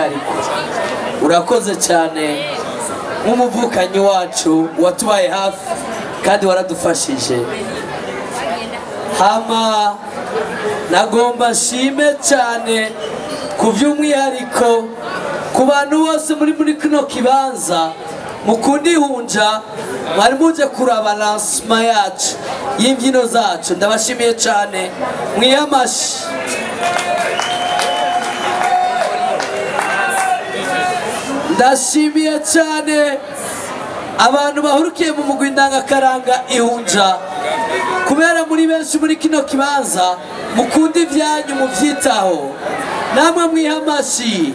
umwihariko urakoze cyane nk'umuvukanyi wacu watubaye hafi kandi waradufashije hama nagomba nshime cyane ku by'umwihariko ku bantu bose muri muri kino kibanza mukunda ihunja mwari muje kuraba lansima yacu y'imbyino zacu ndabashimiye cyane mwihe amashyi ndashimiye cyane abantu bahurukiye mu mugwi ndangakaranga ihunja kubera muri benshi muri kino kibanza mukunda ibyanyu mubyitaho namwe mwiha amashyi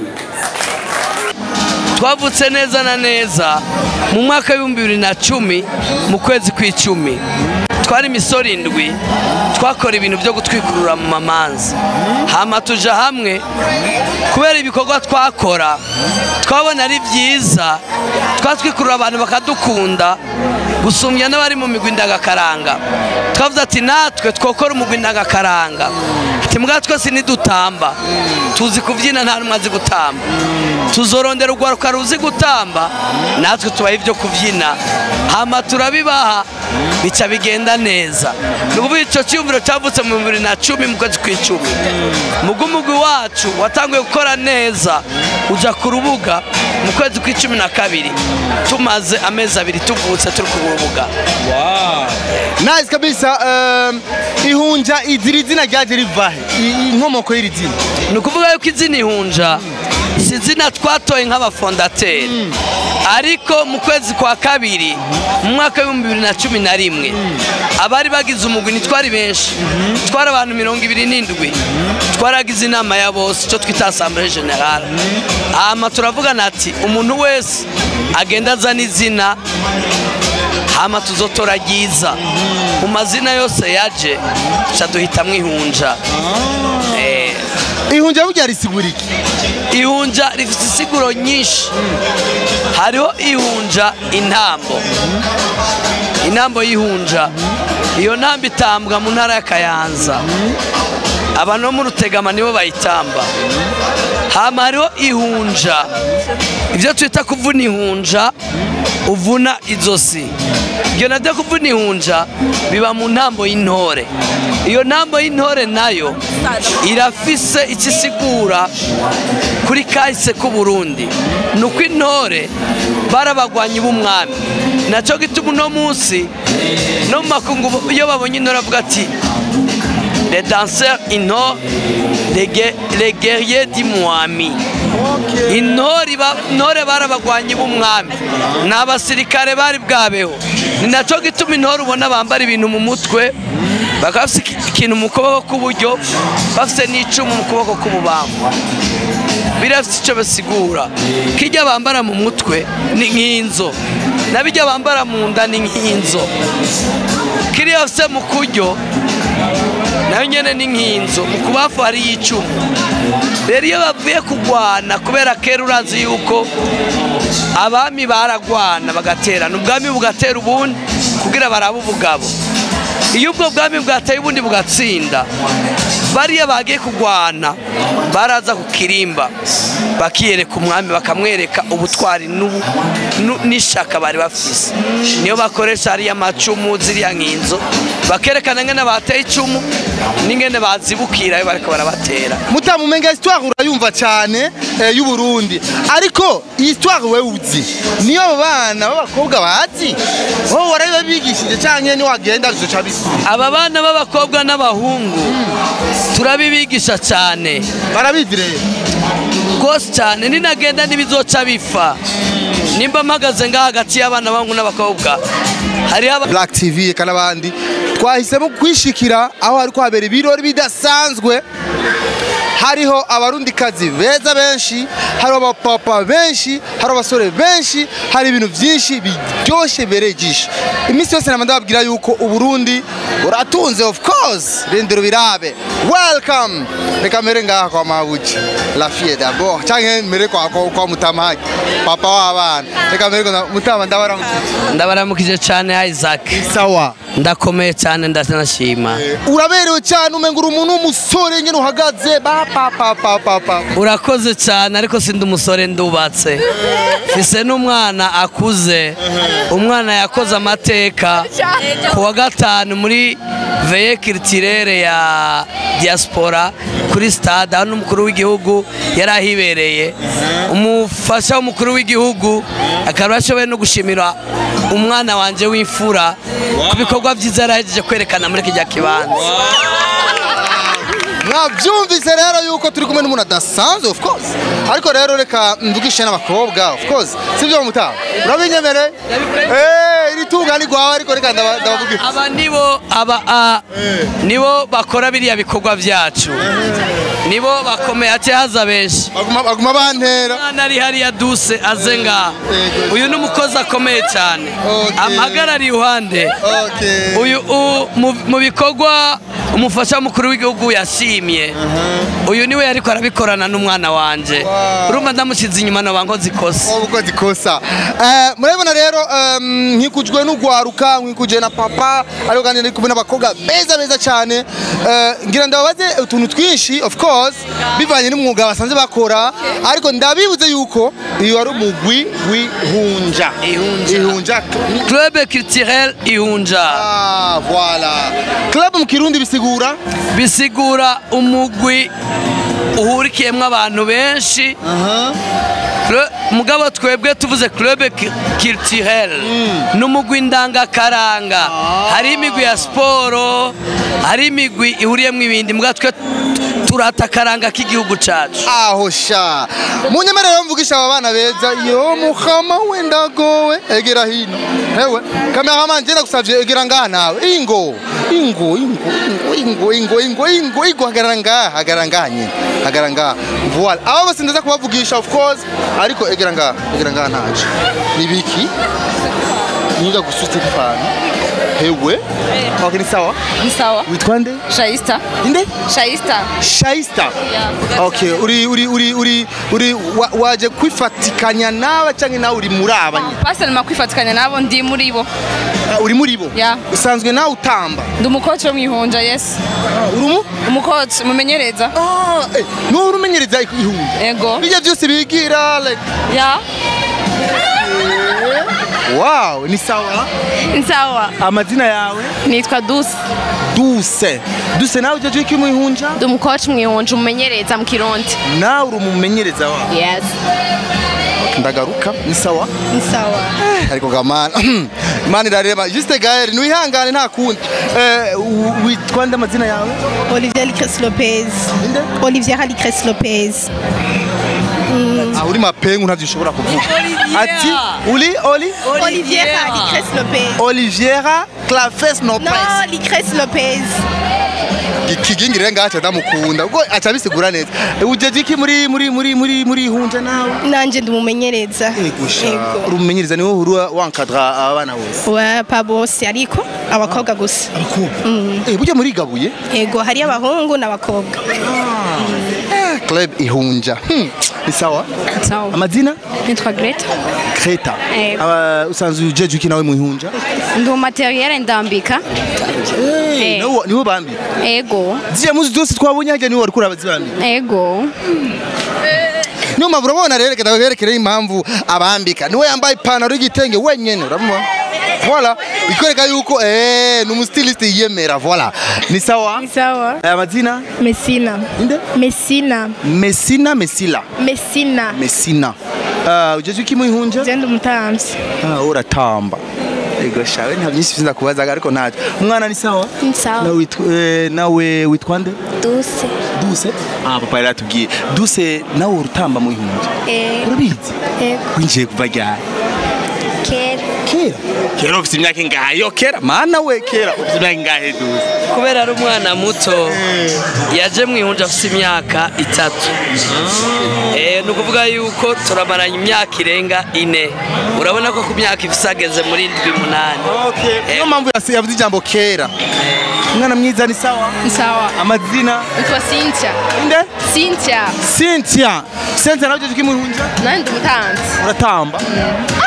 twavutse neza na neza mu mwaka w'ibihumbi bibiri na cumi mu kwezi kw'icumi twari imisoro indwi twakora ibintu byo gutwikurura mu mamanza hama tuja hamwe kubera ibikorwa twakora twabona ari byiza twatwikurura abantu bakadukunda gusumbya n'abari mu migwi ndagakaranga twavuze ati natwe twokora umugwi ndagakaranga ati mbwa twese nidutamba tuzi kubyina nta n'umwe azi gutamba tuzorondera urwaruka ruzi gutamba natwe tubaha ibyo kubyina hama turabibaha bica bigenda neza ni ukuvuga icyo cyiyumviro cyavutse mu bibiri na cumi mu kwezi kw'icumi umugwi wacu watanguye gukora neza ujya ku rubuga mu kwezi kw'icumi na kabiri tumaze amezi abiri tuvutse turi ku rubuga nice kabisa um, ihunja izira izina ryaje rivahe I- inkomoko y'iri zina ni ukuvuga yuko izina ihunja si izina twatoye nk'abafondateri ariko mu kwezi kwa kabiri mu mwaka w'ibihumbi bibiri na cumi na rimwe abari bagize umugwi ntitwari benshi twari abantu mirongo ibiri n'indwi twaragize inama ya bose icyo twita asambure generale hama turavugana ati umuntu wese agenda azana izina hama tuzotora ryiza mu mazina yose yaje tuca duhitamwo ihunja Eh, ihunja burya risigura iki ihunja rifite isiguro nyinshi hariho ihunja intambo intambo y'ihunja iyo ntambo itambwa mu ntara ya kayanza abantu bo mu rutegama nibo bayitamba hama hariho ihunja ibyo twita kuvuna ihunja uvuna izosi ibyo nabyo kuvuna ihunja biba mu ntambo y'intore iyo ntambo y'intore nayo irafise icyo isigura kuri kahise k'uburundi ni uko intore barabagwanyi b'umwami nacyo gituma uno munsi no mu makungu iyo babonye intore avuga ati les danseurs intore les gue- les guerriers d'imwami intore iba- intore barabagwanyi b'umwami ni abasirikare bari bwabeho ni nacyo gituma intore ubona bambara ibintu mu mutwe bakaba bafite iki- ikintu mu kuboko k'uburyo bafite n'icumu mu kuboko k'ububamfu birafite icyo basigura kijya bambara mu mutwe ni nk'inzo nabijya bambara mu nda ni nk'inzo kiriya bafite mu kuryo nayo nyine ni nk'inzu mu kubafu hariyo icumu rero iyo bavuye kurwana kubera kera urazi yuko abami baragwana bagaterana ubwami bugatera ubundi kugira barabe ubugabo iyo ubwo bwami bwateye ubundi bugatsinda bariya bagiye kurwana baraza ku kirimba bakiyereka umwami bakamwereka ubutwari n'ubu- nu- n'ishaka bari bafise niyo bakoresha hariya amacumu ziriya nk'inzo bakerekana ngene bateye icumu n'ingene bazibukira iyo bariko barabatera mutamumenga histoire urayumva cyane eh, y'uburundi ariko iyi histoire wewe uzi niyo abo bana b'abakobwa bazi wowe warabibigishije canke niwagenda bizoca bisa aba bana b'abakobwa n'abahungu turabibigisha cyane barabizi rero rwose cyane ninagenda ntibizoca bipfa nimba mpagaze ngaha hagati y'abana b'abahungu n'abakobwa hariho aba- Black TV eka n'abandi twahisemo kwishikira aho hariko habera ibirori bidasanzwe hariho abarundikazi beza benshi hariho abapapa benshi hariho abasore benshi hari ibintu byinshi biryoshye bibereye ijisho iminsi yose nama ndababwira yuko uburundi buratunze of course rindiro birabe welcome reka mere ngaha kwa mabuki la fille d'abord canke mere kwa, kwa, kwa mutamahagi papa w'abana reka mere kwa mutama ndabaramukije ndabaramukije cyane cyane Isaac sawa ndakomeye cyane ndanashima uraberewe cyane umenga uri umuntu w'umusore nyine uhagaze ba pa pa pa pa pa urakoze cyane ariko sindi umusore ndubatse mfise n'umwana akuze umwana yakoze amateka ku wa gatanu muri veye kiritirere ya diaspora kuri stade aho n'umukuru w'igihugu yari ahibereye umufasha w'umukuru w'igihugu akaba ashoboye no gushimira umwana wanjye w'imfura ku bikorwa byiza yari ahejeje kwerekana muri kijya kibanza mwabyumvise rero yuko turi kumwe n'umuntu adasanzwe of course ariko rero reka mvugishe n'abakobwa of course sibyo mutaha urabinyemereye eh iri tunga ni gwawe ariko reka ndaba- ndabavugisha aba nibo aba a nibo bakora biriya bikorwa byacu nibo bakomeye ati haza benshi baguma baguma bantera umwana ari hariya duse aze ngaha uyu ni umukozi akomeye cyane Okay. amahagarariye iruhande okay uyu u- mu- mu bikorwa umufasha w'umukuru w'igihugu yashimye uyu niwe ariko arabikorana n'umwana wanjye Wow. urumva ndamushyize inyuma naba nkoze ikosa ukoze ikosa Eh, murabibona rero em, nkikujwe n'ugwaruka nkikujwe na papa ariko kandi ndi kumwe n'abakobwa beza beza cyane Eh, ngira ndababaze utuntu twinshi of course bivanye n'umwuga basanze bakora ariko ndabibuze yuko iyo ari umugwi w'ihunja Ihunja. ihunja club culturel ihunja Ah, voilà club mu kirundi bisigura bisigura umugwi uhurikiyemo abantu benshi Cl- mugabo twebwe tuvuze club ki- culturel n'umugwi ndangakaranga hari imigwi ya siporo hari imigwi ihuriyemo ibindi mbwa twe t- turata akaranga k'igihugu cacu aho sha munyemerere mvugisha aba bana beza yo muhama wenda gowe egera hino hewe kameraman njye ndagusavye egera ngaha nawe ingo ingo ingo ingo ingo ingo ingo ingo hagarara ngaha hagarara ngaha nyine hagarara ngaha voilà aba bose ndaza kubavugisha of course ariko egera ngaha egera ngaha ntaje ni biki niga gusutse kifana hewe okay ni sawa Ni sawa. witwa nde Shaista. inde Shaista. Shaista. Okay, uri uri uri uri uri wa- waje kwifatikanya nawe canke nawe uri muri abanye. Pastor nima kwifatikanya nabo ndi muri bo. Uh, uri muri bo. Yeah. Usanzwe nawe utamba. Ndi umukoci wo mwihunja, yes. Uri mu? Umukoci mumenyereza. Ah, eh, no urumenyereza ihunja. Ego. Bijya byose bigira like Ya. wow, ni sawa. Ni sawa. Amazina yawe? Nitwa Dusi. Duse. Duse nawe uje iki mu ihunja? Ndi umukoci mwihunja umumenyereza mu Kirundi. Nawe uri umumenyereza wawe. Yes. Ndagaruka, ni sawa. Ni sawa. ariko gamana imana irareba juste gael niwihangane nta kundi Eh, u- witwa nde amazina yawe Olivier Licres Lopez. Inde? Olivier Licres Lopez. Ah, uri mapengu ntavyo ushobora kuvuga Oliviera. ati uri oli Olivier Licres Lopez. oliviera clafes Non, nopes Licres Lopez. kigingirire ngaca ndamukunda ubwo aca abisigura neza Eh, ujeje iki muri muri muri muri muri hunja nawe Nanje ndumumenyereza. egusha Ego. uri umumenyereza niwe uhura wankadra abana bose Wa pa bose ariko abakobwa gusa. abakobwa eh burya murigabuye Ego hari abahungu n'abakobwa. club ihunja Hmm, ni sawa Sawa. amazina Nitwa Greta. Kreta Eh. Aba- usanzwe ujeje iki nawe mu ihunja Ndi umateriel ndambika. Eh. niwe niwe bambi Ego. ziriya muzi zose twabonye hajya niwe wariko urabazibambi Ego. niyo mpamvu urabona rero reka ndaberekere impamvu abambika niwe yambaye ipantaro y'igitenge wenyene urabona voilà bikwereka yuko eh ni umustiliste yiyemera voilà ni sawa Sawa. aya mazina Messina. inde Messina. Messina Messila Messina. Messina uh, ujeje iki mu ihunja Zenda umutamvyi. ah uratamba ego shawe nta byinshi biza kubazaga ariko ntacyo umwana ni sawa Ni sawa. nawe witwa eh, nawe witwa nde Duse. Duse ah papa yaratubwiye Duse nawe urutamba mu ihunja Eh, urabizi ego. winjiye kuva ryari Kera. kera kera ufite imyaka ingahe yo kera mana we kera ufite imyaka ingahe Duse kubera ari umwana muto yaje mu ihunja afite imyaka itatu Eh, ni ukuvuga yuko turamaranye imyaka irenga ine urabona ko ku myaka ifise ageze muri ndwi munani niyo mpamvu yasi- yavuze ijambo kera umwana mwiza ni sawa Ni sawa. amazina Nitwa Cynthia. inde Cynthia. Cynthia Cynthia nawe ujeje iki mu ihunja Nani ndi umutanzi. uratamba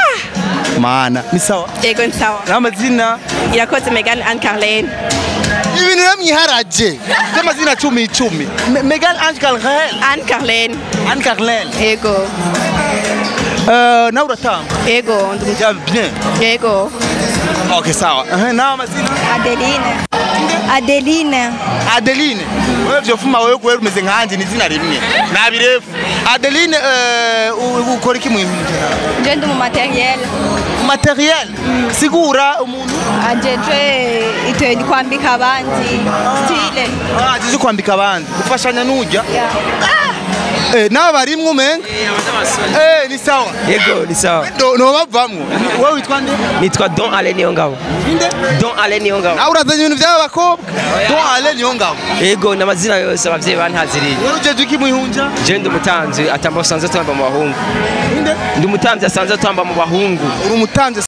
mana ni sawa Yego ni sawa. n'amazina Irakoze Megan Anne Carlene. ibintu namwiharaje by'amazina cumi icumi Me- Megan Ange Carrel Anne Carlene. Anne Carlel Yego. Eh, nawe uratanga Yego. ndu- bya bien Yego. okay sawa Eh, nawe amazina Adeline. Adeline. Adeline wewe vyofuma wewe kweli umeze nkanje ni izina rimwe nabirefu Adeline eh, u- ukora iki mwintu Je ndi mu materiel. materiel sigura umuntu Ajejwe ito kwambika abandi. Style. ah jije kwambika abandi gufashanya n'ujya eh nawe barimwe umenga eh ni sawa Yego ni sawa. no no bavamwo wewe witwa nde Nitwa Don Ale Niyongabo. nde Don Ale Niyongabo. nawe urazanye ibintu by'aba bakobwa don ale niyo ngabo Yego n'amazina yose abavyeyi bantaziriye. wewe ujeje iki mwihunja Je ndi umutanzi atamba usanzwe tamba mu bahungu. nde Ndi umutanzi asanzwe tamba mu bahungu. uri umutanze